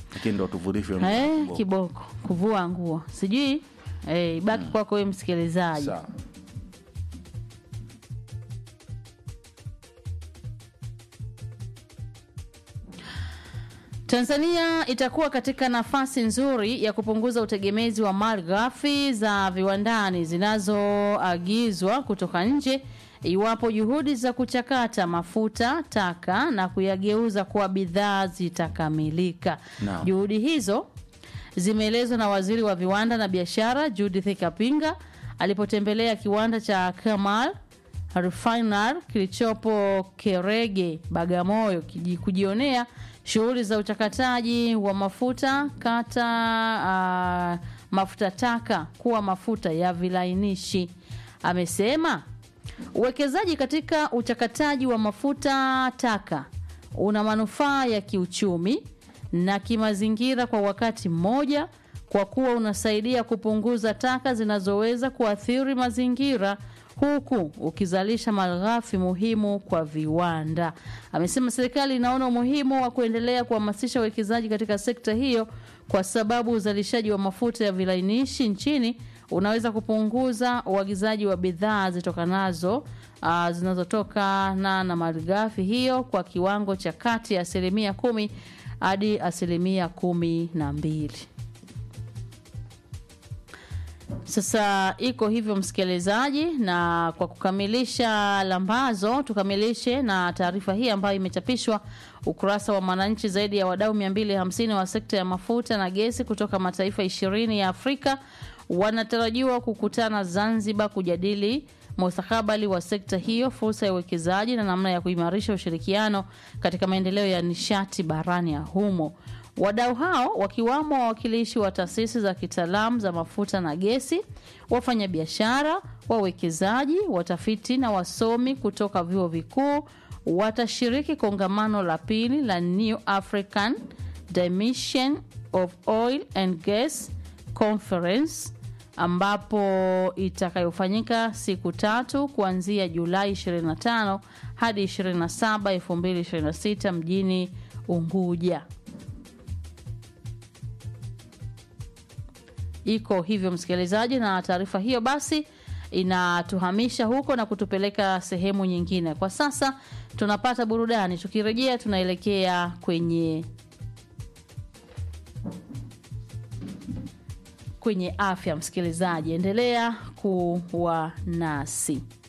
lakini ndo tuvurishwe Eh, nguo. kiboko kuvua nguo sijui eh, ibaki kwako wewe msikilizaji Sawa. Tanzania itakuwa katika nafasi nzuri ya kupunguza utegemezi wa mali ghafi za viwandani zinazoagizwa kutoka nje iwapo juhudi za kuchakata mafuta taka na kuyageuza kuwa bidhaa zitakamilika. Naam. Juhudi hizo zimeelezwa na waziri wa viwanda na biashara Judith Kapinga alipotembelea kiwanda cha Kamal Refinery kilichopo Kerege, Bagamoyo kiji- kujionea shughuli za uchakataji wa mafuta kata uh, mafuta taka kuwa mafuta ya vilainishi. Amesema uwekezaji katika uchakataji wa mafuta taka una manufaa ya kiuchumi na kimazingira kwa wakati mmoja kwa kuwa unasaidia kupunguza taka zinazoweza kuathiri mazingira huku ukizalisha malighafi muhimu kwa viwanda. Amesema serikali inaona umuhimu wa kuendelea kuhamasisha uwekezaji katika sekta hiyo kwa sababu uzalishaji wa mafuta ya vilainishi nchini unaweza kupunguza uagizaji wa bidhaa zitokanazo uh, zinazotokana na malighafi hiyo kwa kiwango cha kati ya asilimia kumi hadi asilimia kumi na mbili. Sasa iko hivyo msikilizaji, na kwa kukamilisha lambazo, tukamilishe na taarifa hii ambayo imechapishwa ukurasa wa Mwananchi. Zaidi ya wadau 250 wa sekta ya mafuta na gesi kutoka mataifa ishirini ya Afrika wanatarajiwa kukutana Zanzibar kujadili mustakabali wa sekta hiyo, fursa ya uwekezaji na namna ya kuimarisha ushirikiano katika maendeleo ya nishati barani ya humo. Wadau hao wakiwamo wawakilishi wa taasisi za kitaalamu za mafuta na gesi, wafanyabiashara, wawekezaji, watafiti na wasomi kutoka vyuo vikuu watashiriki kongamano la pili la New African Dimension of Oil and Gas Conference ambapo itakayofanyika siku tatu kuanzia Julai 25 hadi 27, 2026 mjini Unguja. Iko hivyo msikilizaji, na taarifa hiyo basi inatuhamisha huko na kutupeleka sehemu nyingine. Kwa sasa tunapata burudani, tukirejea tunaelekea kwenye kwenye afya. Msikilizaji, endelea kuwa nasi.